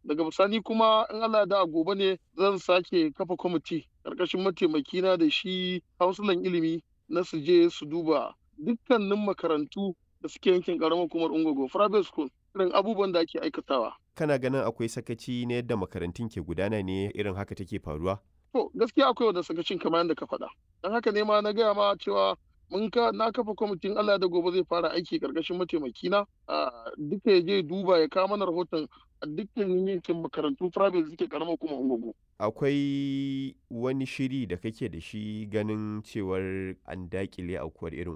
daga bisani kuma in Allah da gobe ne zan sake kafa kwamiti karkashin mataimakina da shi hausulan ilimi na su je su duba dukkanin makarantu da suke yankin karamar hukumar ungogo private school irin abubuwan da ake aikatawa kana ganin akwai sakaci na yadda makarantun ke gudana ne irin haka take faruwa to gaskiya akwai wanda sakacin kamar yadda ka faɗa don haka ne ma na gaya ma cewa mun ka na kafa kwamitin Allah da gobe zai fara aiki karkashin mataimakina a duka ya je duba ya kawo mana rahoton a dukkan yankin makarantu private da suke karamar kuma ungugu. akwai wani shiri da kake da shi ganin cewar an dakile aukuwar irin